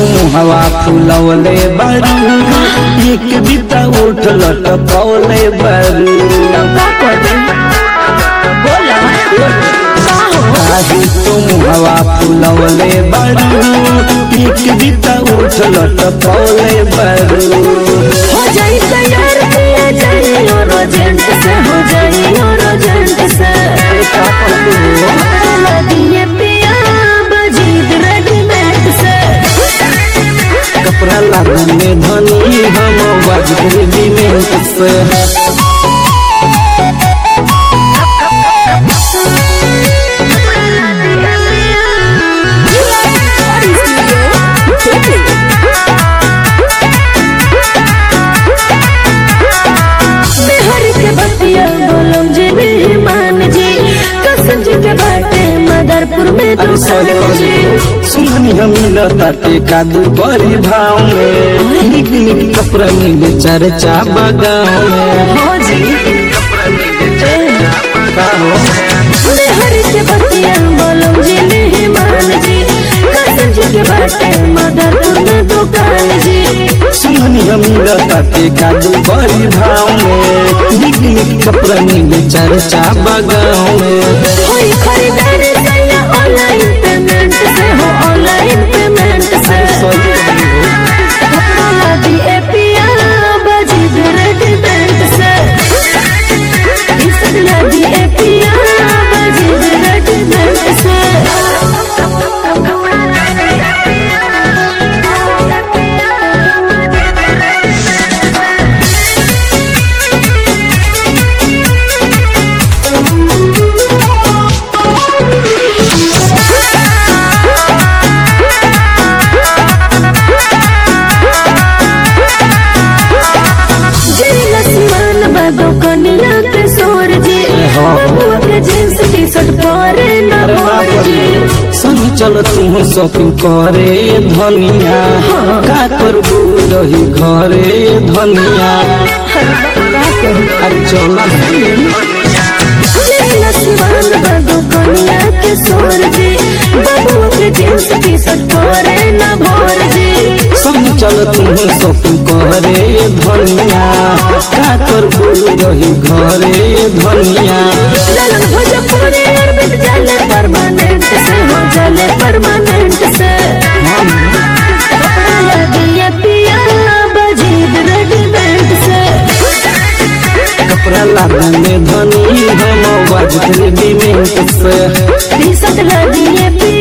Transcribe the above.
तुम हवा फुलवले बारू एक बिता उठ लटकौले बारू का करे बोला का हो काहे तुम हवा फुलवले बारू एक बिता उठ लटकौले बारू हो जाई तैयार किया जाई और एजेंट से हो जाई और एजेंट से लगिए पिया बजीद रेडीमेड से कपड़ा लागने धनी हम बाजरे बिमेंट से बिहार के बतिया बोलम जी मेहमान जी कसम जी के बाटे मदरपुर में अरे सॉरी दुकान जी सुननी हम लताटे कादू बड़ी भाव में निक निक कपड़ा मिले चर्चा बगाव में हो जी का हो बिहार के बतिया बोलम जी मेहमान जी कसम जी के बाटे मदरपुर में दुकान जी सुननी हम लताटे कादू बड़ी भाव में निक निक कपड़ा मिले चर्चा बगाव में होई खरीदारी सैया ऑनलाइन पेमेंट से हो ऑनलाइन पेमेंट से कपड़ा लादी ए पिया बजी रेडीमेड से इस लादी ए पिया बजी रेडीमेड से जिला सिवान बागो कनिया के सोर जी बबुआ के जींस टी शर्ट परे न मोर जी सनी चल तुम शॉपिंग करे धनिया का करबू रही घरे धनिया अरे चला जिला सिवान बागो कनिया के सोर जी बबुआ के जींस टी शर्ट परे न भोर जी सनी चल तुम शॉपिंग करे धनिया का करबू रही घरे धनिया ललन भोजपुरी अरबिट जाले परमानेंट से हो जाले परमानेंट से कपड़ा लगिए पिया बजीद रेडीमेड से कपड़ा लागने धनी हम बाजरे बिमेंट से टी शर्ट लगिए पिया